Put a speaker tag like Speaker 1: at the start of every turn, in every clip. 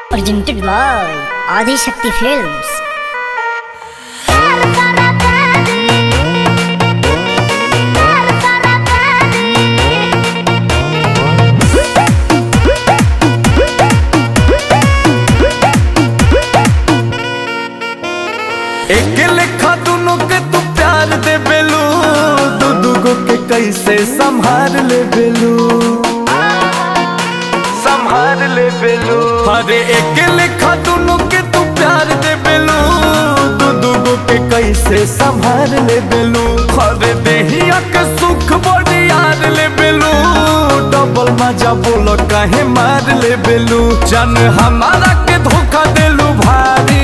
Speaker 1: presented by Adi Shakti Films.
Speaker 2: एक लेखा दोनों के तू प्यार दे बेलू दू दूगो के कैसे संभाल ले बेलू संभाल ले बेलू अरे एक लेखा दोनों के तू प्यार दे बेलू दू दूगो के कैसे संभाल ले बेलू अरे देहिया के सुख बड़ी यार ले बेलू डबल मजा बोलो काहे मार ले बेलू जन हमारा के धोखा देलू भारी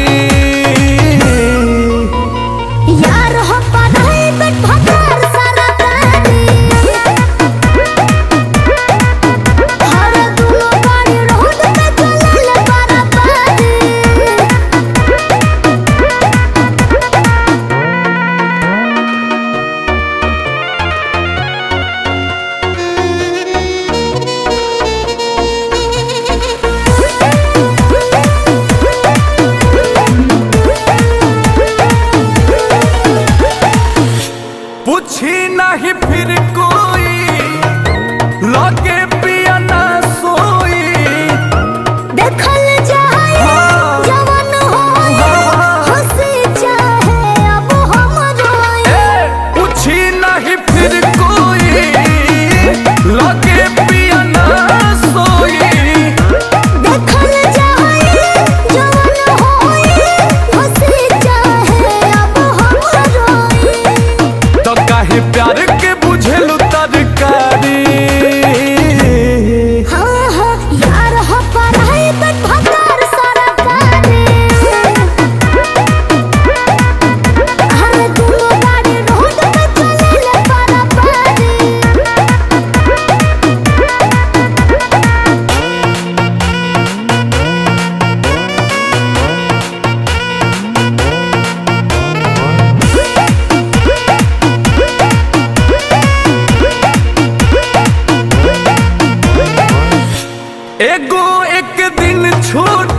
Speaker 3: यार हो पढ़ाई बट भकार सारा गाड़ी हर दूलो गाड़ी रोड पे चले बारा बारी
Speaker 2: पूछी नहीं फिर कोई लगे पिया ना सोई
Speaker 3: देखल जाए
Speaker 2: हाँ।
Speaker 3: जवन होए
Speaker 2: हाँ।
Speaker 3: हंसी चाहे अब हम रोए
Speaker 2: ए, पूछी नहीं फिर कोई लगे पिया ना सोई
Speaker 3: देखल जाए जवन होए हंसी चाहे अब हम रोए
Speaker 2: तो काहे प्यार के बुझेलू तरकारी
Speaker 3: हाँ हाँ यार हो पढ़ाई बट भकार सारा गाड़ी हर दूलो गाड़ी रोड पे चले बारा बारी
Speaker 2: एगो एक दिन छूट